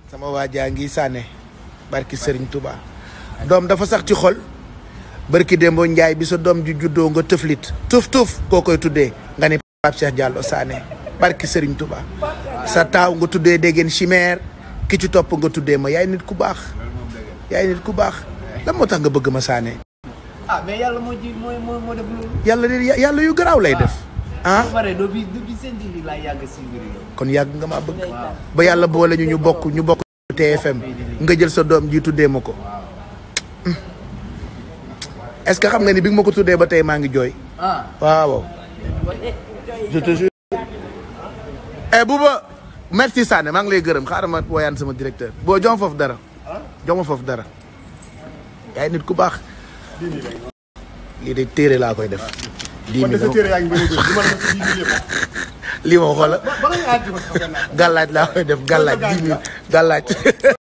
sama waa jaa ngi sànne barki Serigne Touba doom dafa sax ci xol barki Dembo Njaay bi sa doom ju juddoo nga tëflit tuuf tuuf koo koy tuddee nga ni Pape Cheikh Diallo Sané barki Serigne Touba sa taaw nga tuddee déggeen chimère ki ci topp nga tuddee ma yaay nit ku baax yaay nit ku baax lan moo tax nga bëgg ma Sané ah mais yàlla moo ji moo moo moo def loolu. yàlla de yàlla yu garaaw lay def ah ba pare depuis depuis seen TV laa yàgg si mbir yi. kon yàgg nga maa bëgg ba yàlla boole ñu ñu bokk ñu bokk TFM nga jël sa doom ji tuddee ma ko est-ce que xam nga ni bi nga ma ko tuddee ba tey maa ngi jooy ah waaw je te jure eh Bouba merci Sané maa ngi lay gërëm xaaral ma woyaan sama directeur boo jox ma foofu dara jox ma foofu dara yaay nit ku baax lii de téere laa koy def dix kon de mille sa téere yaa ngi bëri bëri du ma la def si dix mille yëpp. lii ma xoola ba ba nga àgg ba sa gannaaw. gàllaaj laa koy def gàllaaj dix mille gàllaaj